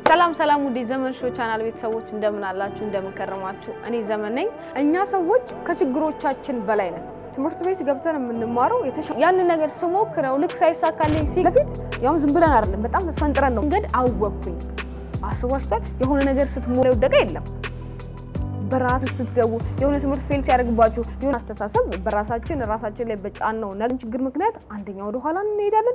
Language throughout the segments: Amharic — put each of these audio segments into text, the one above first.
ሰላም ሰላም ውዴ ዘመን ሾው ቻናል ቤተሰቦች እንደምን አላችሁ? እንደምን ከረማችሁ? እኔ ዘመን ነኝ። እኛ ሰዎች ከችግሮቻችን በላይ ነን። ትምህርት ቤት ገብተን የምንማረው ያንን ነገር ስሞክረው ልክ ሳይሳካልኝ ሲል በፊት ያውም ዝም ብለን አይደለም፣ በጣም ተስፈንጥረን ነው። መንገድ አወቅኩኝ። አስባችኋል? የሆነ ነገር ስትሞላ የወደቀ የለም። በራሳችሁ ስትገቡ የሆነ ትምህርት ፌል ሲያደርግባችሁ የሆነ አስተሳሰብ በራሳችን ራሳችን ላይ በጫን ነው ነገ ችግር ምክንያት አንደኛ ወደ ኋላ እንሄዳለን።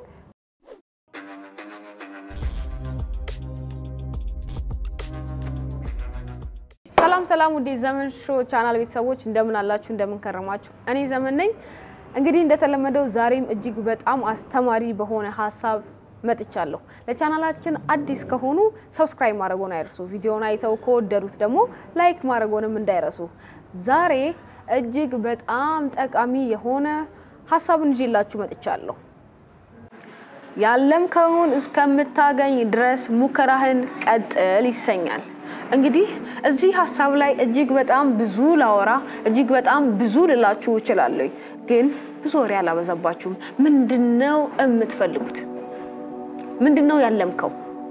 ሰላም ሰላም ውዴ ዘመን ሾው ቻናል ቤተሰቦች እንደምን አላችሁ? እንደምን ከረማችሁ? እኔ ዘመን ነኝ። እንግዲህ እንደተለመደው ዛሬም እጅግ በጣም አስተማሪ በሆነ ሀሳብ መጥቻለሁ። ለቻናላችን አዲስ ከሆኑ ሰብስክራይብ ማድረጎን አይርሱ። ቪዲዮውን አይተው ከወደዱት ደግሞ ላይክ ማድረጎንም እንዳይረሱ። ዛሬ እጅግ በጣም ጠቃሚ የሆነ ሀሳብን ይዤላችሁ መጥቻለሁ። ያለምከውን እስከምታገኝ ድረስ ሙከራህን ቀጥል ይሰኛል። እንግዲህ እዚህ ሀሳብ ላይ እጅግ በጣም ብዙ ላወራ እጅግ በጣም ብዙ ልላችሁ እችላለሁ፣ ግን ብዙ ወሬ አላበዛባችሁም። ምንድነው የምትፈልጉት? ምንድነው ያለምከው?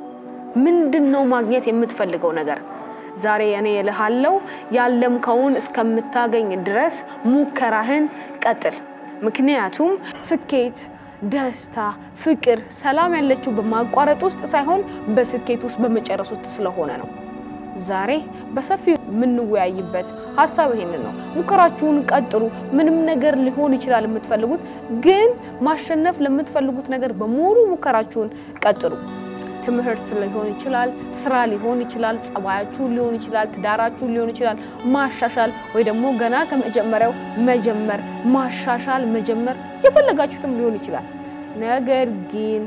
ምንድነው ማግኘት የምትፈልገው ነገር? ዛሬ እኔ እልሃለሁ ያለምከውን እስከምታገኝ ድረስ ሙከራህን ቀጥል። ምክንያቱም ስኬት ደስታ፣ ፍቅር፣ ሰላም ያለችው በማቋረጥ ውስጥ ሳይሆን በስኬት ውስጥ በመጨረስ ውስጥ ስለሆነ ነው። ዛሬ በሰፊው የምንወያይበት ሀሳብ ይሄንን ነው። ሙከራችሁን ቀጥሉ። ምንም ነገር ሊሆን ይችላል የምትፈልጉት፣ ግን ማሸነፍ ለምትፈልጉት ነገር በሙሉ ሙከራችሁን ቀጥሉ። ትምህርት ሊሆን ይችላል፣ ስራ ሊሆን ይችላል፣ ጸባያችሁን ሊሆን ይችላል፣ ትዳራችሁን ሊሆን ይችላል። ማሻሻል ወይ ደግሞ ገና ከመጀመሪያው መጀመር፣ ማሻሻል፣ መጀመር የፈለጋችሁትም ሊሆን ይችላል። ነገር ግን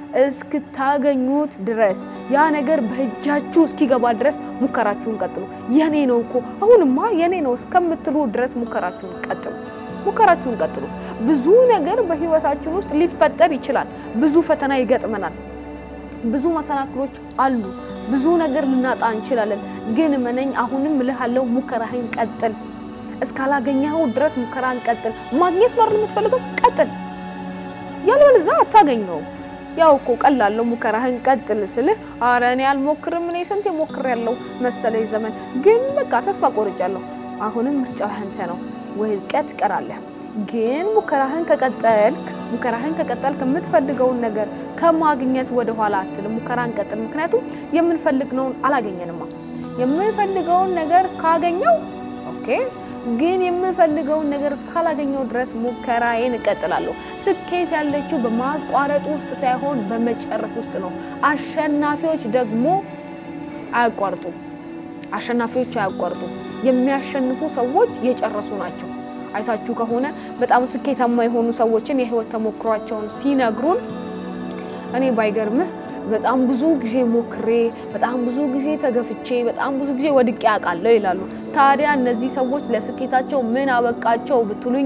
እስክታገኙት ድረስ ያ ነገር በእጃችሁ እስኪገባ ድረስ ሙከራችሁን ቀጥሉ። የኔ ነው እኮ አሁንማ የኔ ነው እስከምትሉ ድረስ ሙከራችሁን ቀጥሉ። ሙከራችሁን ቀጥሉ። ብዙ ነገር በህይወታችን ውስጥ ሊፈጠር ይችላል። ብዙ ፈተና ይገጥመናል። ብዙ መሰናክሎች አሉ። ብዙ ነገር ልናጣ እንችላለን። ግን መነኝ አሁንም እልሃለሁ ሙከራህን ቀጥል። እስካላገኘኸው ድረስ ሙከራህን ቀጥል። ማግኘት ነው የምትፈልገው፣ ቀጥል። ያለበለዚያ አታገኘውም። ያው እኮ ቀላለው ሙከራህን ቀጥል ስልህ አረ እኔ አልሞክርም እኔ ስንት ሞክሬያለሁ መሰለኝ ዘመን ግን በቃ ተስፋ ቆርጫለሁ። አሁንም ምርጫው ያንተ ነው። ውድቀት ትቀራለህ። ግን ሙከራህን ከቀጠልክ ሙከራህን ከቀጠልክ የምትፈልገውን ነገር ከማግኘት ወደ ኋላ አትልም። ሙከራህን ቀጥል። ምክንያቱም የምንፈልግነውን አላገኘንማ። የምንፈልገውን ነገር ካገኘው ኦኬ ግን የምፈልገውን ነገር እስካላገኘው ድረስ ሙከራዬን እቀጥላለሁ። ስኬት ያለችው በማቋረጥ ውስጥ ሳይሆን በመጨረስ ውስጥ ነው። አሸናፊዎች ደግሞ አያቋርጡም። አሸናፊዎች አያቋርጡም። የሚያሸንፉ ሰዎች የጨረሱ ናቸው። አይታችሁ ከሆነ በጣም ስኬታማ የሆኑ ሰዎችን የህይወት ተሞክሯቸውን ሲነግሩን እኔ ባይገርምህ በጣም ብዙ ጊዜ ሞክሬ በጣም ብዙ ጊዜ ተገፍቼ በጣም ብዙ ጊዜ ወድቄ አውቃለሁ ይላሉ። ታዲያ እነዚህ ሰዎች ለስኬታቸው ምን አበቃቸው ብትሉኝ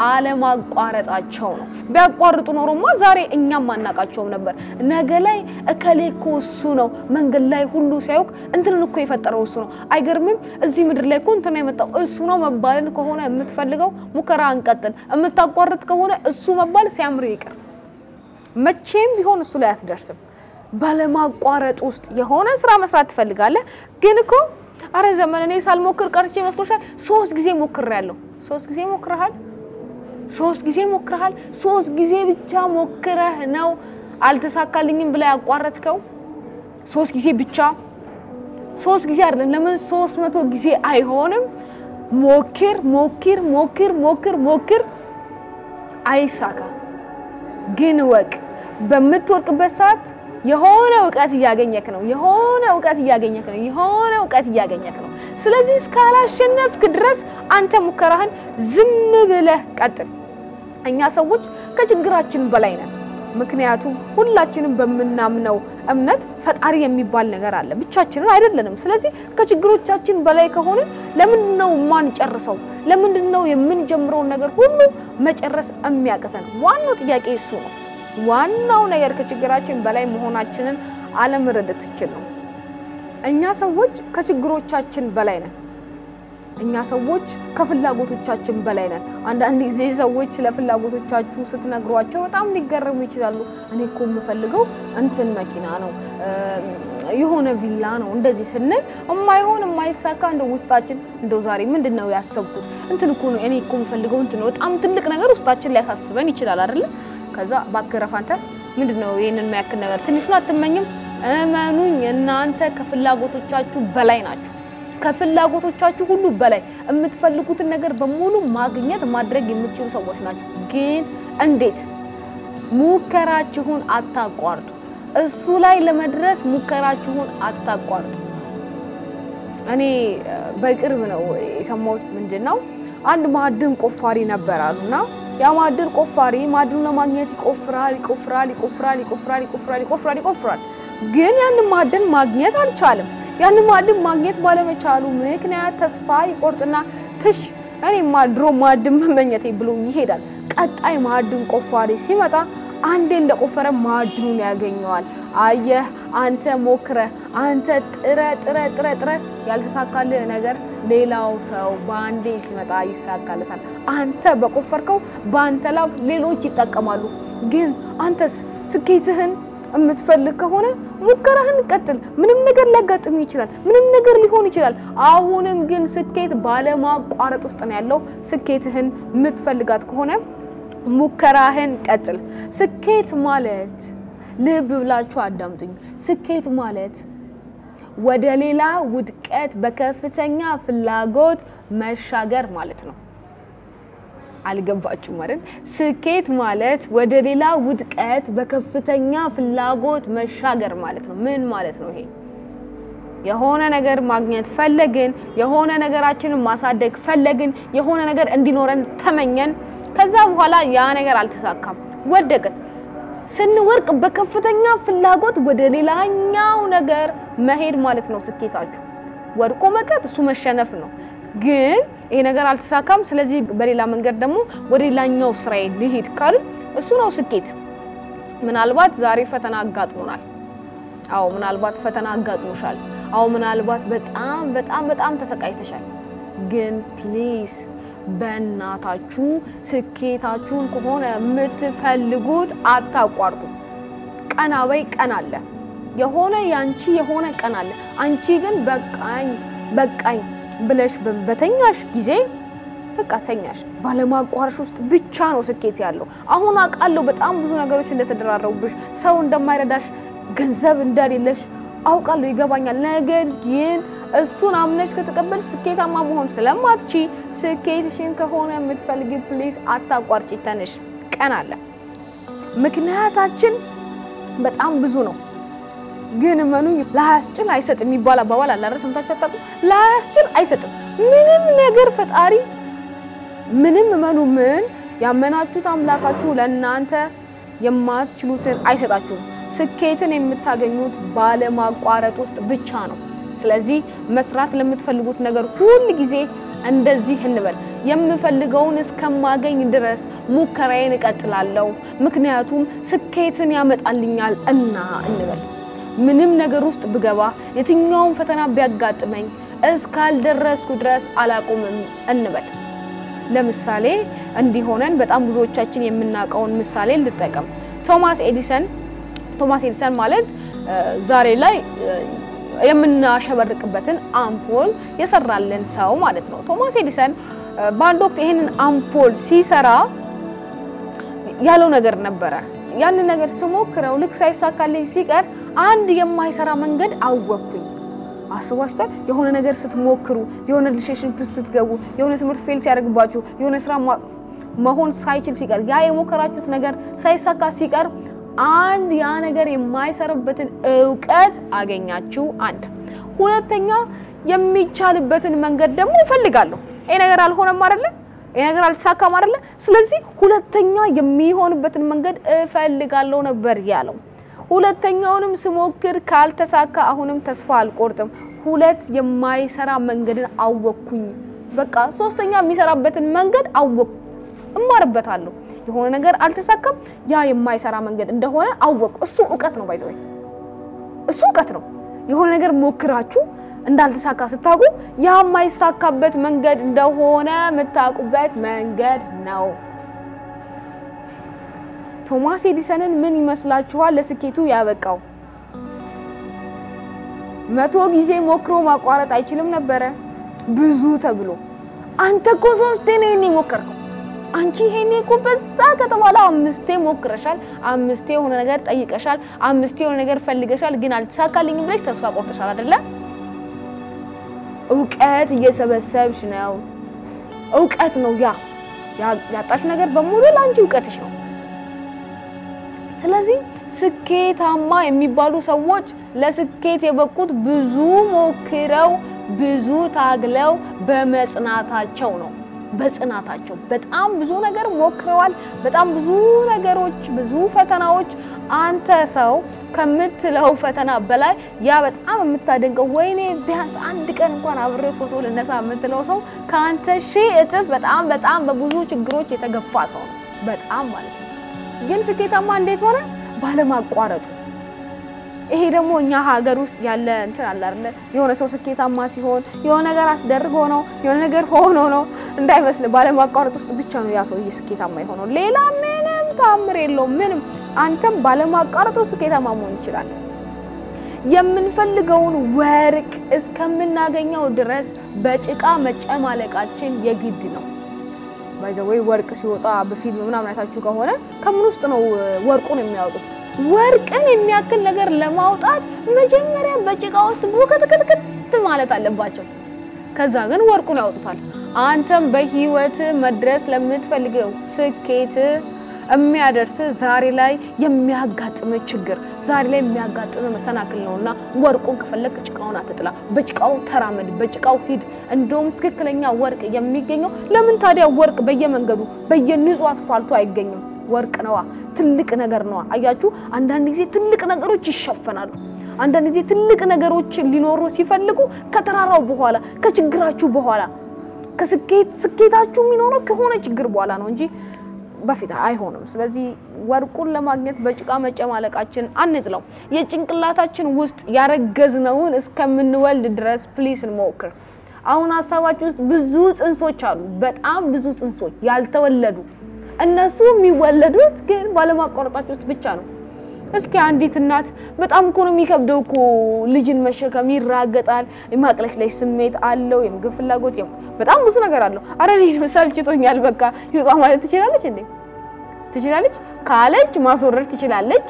አለማቋረጣቸው ነው። ቢያቋርጡ ኖሮማ ዛሬ እኛም አናቃቸውም ነበር። ነገ ላይ እከሌ እኮ እሱ ነው መንገድ ላይ ሁሉ ሲያውቅ እንትንን እኮ የፈጠረው እሱ ነው። አይገርምም? እዚህ ምድር ላይ እኮ እንትና የመጣው እሱ ነው መባልን ከሆነ የምትፈልገው ሙከራ እንቀጥል። የምታቋርጥ ከሆነ እሱ መባል ሲያምር ይቅር። መቼም ቢሆን እሱ ላይ አትደርስም። ባለማቋረጥ ውስጥ የሆነ ስራ መስራት ትፈልጋለህ፣ ግን እኮ አረ ዘመን እኔ ሳልሞክር ቀርቼ መስሎሻል? ሶስት ጊዜ ሞክሬያለሁ። ሶስት ጊዜ ሞክረሃል? ሶስት ጊዜ ሞክረሃል? ሶስት ጊዜ ብቻ ሞክረህ ነው አልተሳካልኝም ብላ ያቋረጥከው? ሶስት ጊዜ ብቻ? ሶስት ጊዜ አይደለም፣ ለምን ሶስት መቶ ጊዜ አይሆንም? ሞክር ሞክር ሞክር ሞክር ሞክር፣ አይሳካ ግን ወቅ በምትወርቅበት ሰዓት የሆነ እውቀት እያገኘክ ነው። የሆነ እውቀት እያገኘክ ነው። የሆነ እውቀት እያገኘክ ነው። ስለዚህ እስካላሸነፍክ ድረስ አንተ ሙከራህን ዝም ብለህ ቀጥል። እኛ ሰዎች ከችግራችን በላይ ነን። ምክንያቱም ሁላችንም በምናምነው እምነት ፈጣሪ የሚባል ነገር አለ። ብቻችንን አይደለንም። ስለዚህ ከችግሮቻችን በላይ ከሆነ ለምንድን ነው የማንጨርሰው? ለምንድን ነው የምንጀምረውን ነገር ሁሉ መጨረስ የሚያቅተን? ዋናው ጥያቄ እሱ ነው። ዋናው ነገር ከችግራችን በላይ መሆናችንን አለመረዳት ትችል ነው። እኛ ሰዎች ከችግሮቻችን በላይ ነን። እኛ ሰዎች ከፍላጎቶቻችን በላይ ነን። አንዳንድ ጊዜ ሰዎች ስለ ፍላጎቶቻችሁ ስትነግሯቸው በጣም ሊገረሙ ይችላሉ። እኔ እኮ የምፈልገው እንትን መኪና ነው የሆነ ቪላ ነው እንደዚህ ስንል የማይሆን የማይሳካ እንደ ውስጣችን እንደው ዛሬ ምንድን ነው ያሰብኩት እንትን እኮ ነው እኔ እኮ የምፈልገው እንትን ነው በጣም ትልቅ ነገር ውስጣችን ሊያሳስበን ይችላል አይደለ? ከዛ ባክረፍ አንተ ምንድን ነው ይህንን የሚያክል ነገር ትንሹን አትመኝም? እመኑኝ እናንተ ከፍላጎቶቻችሁ በላይ ናችሁ። ከፍላጎቶቻችሁ ሁሉ በላይ የምትፈልጉትን ነገር በሙሉ ማግኘት ማድረግ የምትችሉ ሰዎች ናቸው። ግን እንዴት? ሙከራችሁን አታቋርጡ። እሱ ላይ ለመድረስ ሙከራችሁን አታቋርጡ። እኔ በቅርብ ነው የሰማሁት። ምንድን ነው አንድ ማዕድን ቆፋሪ ነበር አሉና ያ ማዕድን ቆፋሪ ማዕድኑን ለማግኘት ይቆፍራል ይቆፍራል ይቆፍራል ይቆፍራል ይቆፍራል ይቆፍራል ይቆፍራል፣ ግን ያንን ማዕድን ማግኘት አልቻለም። ያንን ማዕድን ማግኘት ባለመቻሉ ምክንያት ተስፋ ይቆርጥና ትሽ እኔማ ድሮ ማዕድን መመኘቴ ብሎ ይሄዳል። ቀጣይ ማዕድን ቆፋሪ ሲመጣ አንዴ እንደቆፈረ ማዕድኑን ያገኘዋል። አየህ አንተ ሞክረህ አንተ ጥረ ጥረ ጥረ ጥረ ያልተሳካልህ ነገር ሌላው ሰው በአንዴ ሲመጣ ይሳካለታል። አንተ በቆፈርከው በአንተ ላብ ሌሎች ይጠቀማሉ። ግን አንተስ ስኬትህን የምትፈልግ ከሆነ ሙከራህን ቀጥል። ምንም ነገር ሊያጋጥም ይችላል። ምንም ነገር ሊሆን ይችላል። አሁንም ግን ስኬት ባለማቋረጥ ውስጥ ነው ያለው። ስኬትህን የምትፈልጋት ከሆነ ሙከራህን ቀጥል። ስኬት ማለት ልብ ብላችሁ አዳምጡኝ። ስኬት ማለት ወደ ሌላ ውድቀት በከፍተኛ ፍላጎት መሻገር ማለት ነው። አልገባችሁም ማለት? ስኬት ማለት ወደ ሌላ ውድቀት በከፍተኛ ፍላጎት መሻገር ማለት ነው። ምን ማለት ነው ይሄ? የሆነ ነገር ማግኘት ፈለግን፣ የሆነ ነገራችንን ማሳደግ ፈለግን፣ የሆነ ነገር እንዲኖረን ተመኘን። ከዛ በኋላ ያ ነገር አልተሳካም፣ ወደቅን። ስንወርቅ በከፍተኛ ፍላጎት ወደ ሌላኛው ነገር መሄድ ማለት ነው ስኬታችሁ። ወድቆ መቅረት እሱ መሸነፍ ነው። ግን ይሄ ነገር አልተሳካም፣ ስለዚህ በሌላ መንገድ ደግሞ ወደ ሌላኛው ስራዬ ልሂድ ካል እሱ ነው ስኬት። ምናልባት ዛሬ ፈተና አጋጥሞናል። አዎ ምናልባት ፈተና አጋጥሞሻል። አዎ ምናልባት በጣም በጣም በጣም ተሰቃይተሻል። ግን ፕሊዝ በእናታችሁ ስኬታችሁን ከሆነ የምትፈልጉት አታቋርጡ። ቀና በይ፣ ቀን አለ። የሆነ ያንቺ የሆነ ቀን አለ። አንቺ ግን በቃኝ በቃኝ ብለሽ በተኛሽ ጊዜ በቃ ተኛሽ። ባለማቋረሽ ውስጥ ብቻ ነው ስኬት ያለው። አሁን አውቃለሁ በጣም ብዙ ነገሮች እንደተደራረቡብሽ፣ ሰው እንደማይረዳሽ፣ ገንዘብ እንደሌለሽ አውቃለሁ፣ ይገባኛል። ነገር ግን እሱን አምነሽ ከተቀበልሽ ስኬታማ መሆን ስለማትቺ ስኬትሽን ከሆነ የምትፈልጊ ፕሊዝ አታቋርጪ። ተነሽ፣ ቀን አለ። ምክንያታችን በጣም ብዙ ነው። ግን እመኑ ላያስችል አይሰጥም የሚባል አባባል አለ አይደል? ሰምታችሁ አታውቁም? ላያስችል አይሰጥም ምንም ነገር ፈጣሪ ምንም እመኑ ምን ያመናችሁት አምላካችሁ ለእናንተ የማትችሉትን አይሰጣችሁም። ስኬትን የምታገኙት ባለማቋረጥ ውስጥ ብቻ ነው። ስለዚህ መስራት ለምትፈልጉት ነገር ሁል ጊዜ እንደዚህ እንበል፣ የምፈልገውን እስከማገኝ ድረስ ሙከራዬን እቀጥላለሁ፣ ምክንያቱም ስኬትን ያመጣልኛል እና እንበል። ምንም ነገር ውስጥ ብገባ፣ የትኛውም ፈተና ቢያጋጥመኝ እስካልደረስኩ ድረስ አላቆምም እንበል። ለምሳሌ እንዲሆነን በጣም ብዙዎቻችን የምናውቀውን ምሳሌ ልጠቀም። ቶማስ ኤዲሰን ቶማስ ኤዲሰን ማለት ዛሬ ላይ የምናሸበርቅበትን አምፖል የሰራልን ሰው ማለት ነው። ቶማስ ኤዲሰን በአንድ ወቅት ይህንን አምፖል ሲሰራ ያለው ነገር ነበረ። ያንን ነገር ስሞክረው ልክ ሳይሳካልኝ ሲቀር አንድ የማይሰራ መንገድ አወቅኩኝ። አስባችኋል? የሆነ ነገር ስትሞክሩ፣ የሆነ ሪሌሽንሺፕ ስትገቡ፣ የሆነ ትምህርት ፌል ሲያደርግባችሁ፣ የሆነ ስራ መሆን ሳይችል ሲቀር፣ ያ የሞከራችሁት ነገር ሳይሳካ ሲቀር አንድ ያ ነገር የማይሰራበትን እውቀት አገኛችሁ። አንድ ሁለተኛ የሚቻልበትን መንገድ ደግሞ እፈልጋለሁ። ይሄ ነገር አልሆነም አይደለ? ይሄ ነገር አልተሳካም አይደለ? ስለዚህ ሁለተኛ የሚሆንበትን መንገድ እፈልጋለሁ ነበር ያለው። ሁለተኛውንም ስሞክር ካልተሳካ አሁንም ተስፋ አልቆርጥም። ሁለት የማይሰራ መንገድን አወቅኩኝ። በቃ ሶስተኛ የሚሰራበትን መንገድ አወቅኩ፣ እማርበታለሁ። የሆነ ነገር አልተሳካም፣ ያ የማይሰራ መንገድ እንደሆነ አወቅኩ። እሱ እውቀት ነው፣ ባይዘው እሱ እውቀት ነው። የሆነ ነገር ሞክራችሁ እንዳልተሳካ ስታውቁ ያ የማይሳካበት መንገድ እንደሆነ የምታውቁበት መንገድ ነው። ቶማስ ኤዲሰንን ምን ይመስላችኋል ለስኬቱ ያበቃው? መቶ ጊዜ ሞክሮ ማቋረጥ አይችልም ነበረ? ብዙ ተብሎ አንተ እኮ ሶስቴ ነው ይሄን የሞከርከው። አንቺ ይሄን እኮ በዛ ከተባለ አምስቴ ሞክረሻል፣ አምስቴ የሆነ ነገር ጠይቀሻል፣ አምስቴ የሆነ ነገር ፈልገሻል፣ ግን አልተሳካልኝም ብለሽ ተስፋ ቆርጠሻል አይደለ? እውቀት እየሰበሰብሽ ነው። እውቀት ነው ያ ያጣሽ ነገር በሙሉ ለአንቺ እውቀትሽ ነው። ስለዚህ ስኬታማ የሚባሉ ሰዎች ለስኬት የበቁት ብዙ ሞክረው ብዙ ታግለው በመጽናታቸው ነው። በጽናታቸው በጣም ብዙ ነገር ሞክረዋል። በጣም ብዙ ነገሮች፣ ብዙ ፈተናዎች። አንተ ሰው ከምትለው ፈተና በላይ ያ በጣም የምታደንቀው ወይኔ ቢያንስ አንድ ቀን እንኳን አብሬ ፎቶ ልነሳ የምትለው ሰው ከአንተ ሺህ እጥፍ በጣም በጣም በብዙ ችግሮች የተገፋ ሰው ነው። በጣም ማለት ነው። ግን ስኬታማ እንዴት ሆነ? ባለማቋረጡ። ይሄ ደግሞ እኛ ሀገር ውስጥ ያለ እንትን አለ አይደለ? የሆነ ሰው ስኬታማ ሲሆን የሆነ ነገር አስደርጎ ነው የሆነ ነገር ሆኖ ነው እንዳይመስል። ባለማቋረጥ ውስጥ ብቻ ነው ያ ሰውዬ ስኬታማ የሆነው። ሌላ ምንም ታምር የለውም። ምንም አንተም ባለማቋረጥ ውስጥ ስኬታማ መሆን ትችላለህ። የምንፈልገውን ወርቅ እስከምናገኘው ድረስ በጭቃ መጨማለቃችን የግድ ነው። ባይዘወይ ወርቅ ሲወጣ በፊልም ምናምን አይታችሁ ከሆነ ከምን ውስጥ ነው ወርቁን የሚያወጡት? ወርቅን የሚያክል ነገር ለማውጣት መጀመሪያ በጭቃ ውስጥ ቡከትክትክት ማለት አለባቸው። ከዛ ግን ወርቁን ያወጡታል። አንተም በህይወት መድረስ ለምትፈልገው ስኬት የሚያደርስ ዛሬ ላይ የሚያጋጥም ችግር ዛሬ ላይ የሚያጋጥም መሰናክል ነውና ወርቁን ከፈለክ ጭቃውን አትጥላ፣ በጭቃው ተራመድ፣ በጭቃው ሂድ። እንደውም ትክክለኛ ወርቅ የሚገኘው ለምን ታዲያ ወርቅ በየመንገዱ በየንጹህ አስፋልቱ አይገኝም? ወርቅ ነዋ፣ ትልቅ ነገር ነዋ። አያችሁ፣ አንዳንድ ጊዜ ትልቅ ነገሮች ይሸፈናሉ። አንዳንድ ጊዜ ትልቅ ነገሮች ሊኖሩ ሲፈልጉ ከተራራው በኋላ ከችግራችሁ በኋላ ከስኬት ስኬታችሁ የሚኖረው ከሆነ ችግር በኋላ ነው እንጂ በፊት አይሆንም። ስለዚህ ወርቁን ለማግኘት በጭቃ መጨማለቃችን አንጥለው። የጭንቅላታችን ውስጥ ያረገዝነውን እስከምንወልድ ድረስ ፕሊስ እንሞክር። አሁን ሀሳባችን ውስጥ ብዙ ጽንሶች አሉ፣ በጣም ብዙ ጽንሶች ያልተወለዱ። እነሱ የሚወለዱት ግን ባለማቋረጣቸው ውስጥ ብቻ ነው። እስኪ አንዲት እናት በጣም እኮ ነው የሚከብደው እኮ ልጅን መሸከም፣ ይራገጣል፣ የማቅለሽለሽ ስሜት አለው፣ የምግብ ፍላጎት፣ በጣም ብዙ ነገር አለው። አረ እኔ ሰልችቶኛል በቃ ይውጣ ማለት ትችላለች እንዴ? ትችላለች ካለች ማስወረድ ትችላለች።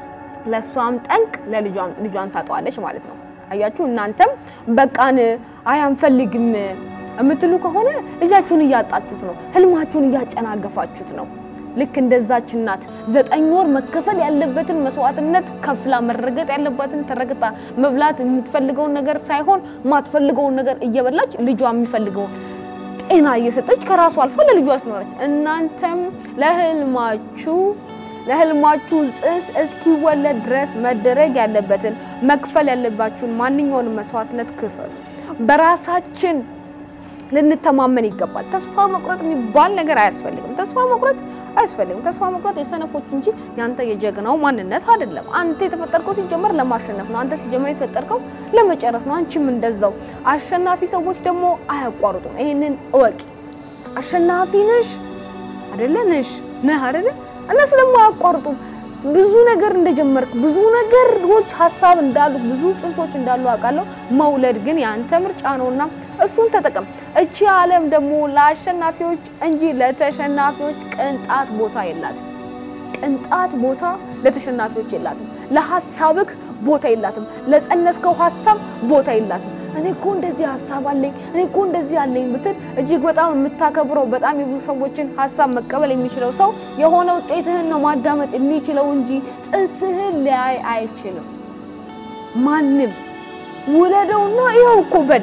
ለእሷም ጠንቅ ለልጇም ልጇን ታጠዋለች ማለት ነው። አያችሁ እናንተም በቃን አይ አንፈልግም የምትሉ ከሆነ ልጃችሁን እያጣችሁት ነው፣ ህልማችሁን እያጨናገፋችሁት ነው። ልክ እንደዛች እናት ዘጠኝ ወር መከፈል ያለበትን መስዋዕትነት ከፍላ መረገጥ ያለባትን ተረግጣ መብላት የምትፈልገውን ነገር ሳይሆን ማትፈልገውን ነገር እየበላች ልጇ የሚፈልገውን ጤና እየሰጠች ከራሱ አልፋ ለልጇ ትኖራች። እናንተም ለህልማችሁ ለህልማችሁ ጽንስ እስኪወለድ ድረስ መደረግ ያለበትን መክፈል ያለባችሁን ማንኛውንም መስዋዕትነት ክፈሉ። በራሳችን ልንተማመን ይገባል። ተስፋ መቁረጥ የሚባል ነገር አያስፈልግም። ተስፋ መቁረጥ አያስፈልግም። ተስፋ መቁረጥ የሰነፎች እንጂ ያንተ የጀግናው ማንነት አይደለም። አንተ የተፈጠርከው ሲጀመር ለማሸነፍ ነው። አንተ ሲጀመር የተፈጠርከው ለመጨረስ ነው። አንቺም እንደዛው። አሸናፊ ሰዎች ደግሞ አያቋርጡም። ይሄንን እወቂ። አሸናፊ ነሽ አይደለ? ነሽ ነህ አይደለ? እነሱ ደግሞ አያቋርጡም። ብዙ ነገር እንደጀመርክ ብዙ ነገሮች ሀሳብ እንዳሉ ብዙ ጽንሶች እንዳሉ አውቃለሁ። መውለድ ግን ያንተ ምርጫ ነውና እሱን ተጠቀም። እቺ ዓለም ደግሞ ለአሸናፊዎች እንጂ ለተሸናፊዎች ቅንጣት ቦታ የላትም። ቅንጣት ቦታ ለተሸናፊዎች የላትም። ለሀሳብክ ቦታ የላትም። ለጸነስከው ሀሳብ ቦታ የላትም። እኔ እኮ እንደዚህ ሀሳብ አለኝ፣ እኔ እኮ እንደዚህ አለኝ ብትል እጅግ በጣም የምታከብረው በጣም የብዙ ሰዎችን ሀሳብ መቀበል የሚችለው ሰው የሆነ ውጤትህን ነው ማዳመጥ የሚችለው እንጂ ጽንስህን ሊያይ አይችልም። ማንም ውለደውና ይኸው እኮ በል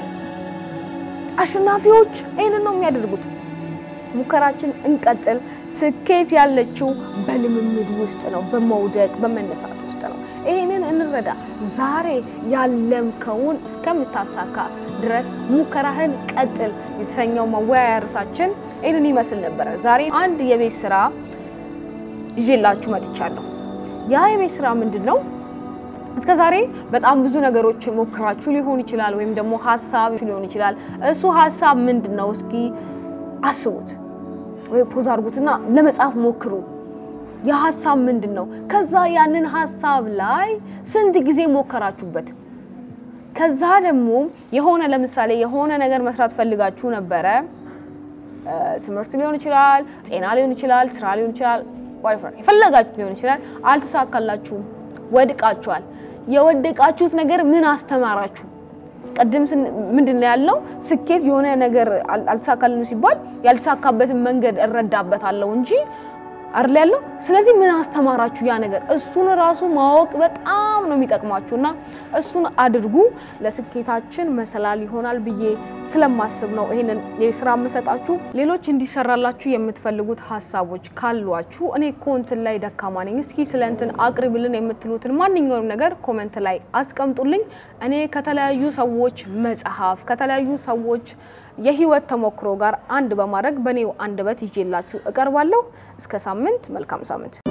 አሸናፊዎች ይህንን ነው የሚያደርጉት። ሙከራችን እንቀጥል። ስኬት ያለችው በልምምድ ውስጥ ነው፣ በመውደቅ በመነሳት ውስጥ ነው። ይህንን እንረዳ። ዛሬ ያለምከውን እስከምታሳካ ድረስ ሙከራህን ቀጥል የተሰኘው መወያያ ርዕሳችን ይህንን ይመስል ነበረ። ዛሬ አንድ የቤት ስራ ይዤላችሁ መጥቻለሁ። ያ የቤት ስራ ምንድን ነው? እስከ ዛሬ በጣም ብዙ ነገሮች ሞክራችሁ ሊሆን ይችላል፣ ወይም ደግሞ ሀሳብ ሊሆን ይችላል። እሱ ሀሳብ ምንድን ነው? እስኪ አስቡት ወይ ፖዝ አድርጉትና ለመጻፍ ሞክሩ። የሀሳብ ምንድን ነው? ከዛ ያንን ሀሳብ ላይ ስንት ጊዜ ሞከራችሁበት? ከዛ ደግሞ የሆነ ለምሳሌ የሆነ ነገር መስራት ፈልጋችሁ ነበረ። ትምህርት ሊሆን ይችላል፣ ጤና ሊሆን ይችላል፣ ስራ ሊሆን ይችላል፣ የፈለጋችሁ ሊሆን ይችላል። አልተሳካላችሁም፣ ወድቃችኋል። የወደቃችሁት ነገር ምን አስተማራችሁ? ቅድም ምንድን ነው ያልነው? ስኬት የሆነ ነገር አልተሳካልንም ሲባል ያልተሳካበትን መንገድ እረዳበታለሁ እንጂ አይደል ያለው። ስለዚህ ምን አስተማራችሁ ያ ነገር? እሱን ራሱ ማወቅ በጣም ነው የሚጠቅማችሁ እና እሱን አድርጉ። ለስኬታችን መሰላል ይሆናል ብዬ ስለማስብ ነው ይሄንን የስራ የምሰጣችሁ። ሌሎች እንዲሰራላችሁ የምትፈልጉት ሀሳቦች ካሏችሁ እኔ እኮ እንትን ላይ ደካማ ነኝ፣ እስኪ ስለ እንትን አቅርብልን የምትሉትን ማንኛውም ነገር ኮመንት ላይ አስቀምጡልኝ። እኔ ከተለያዩ ሰዎች መጽሐፍ ከተለያዩ ሰዎች የህይወት ተሞክሮ ጋር አንድ በማድረግ በእኔው አንደበት ይዤላችሁ እቀርባለሁ። እስከ ሳምንት፣ መልካም ሳምንት።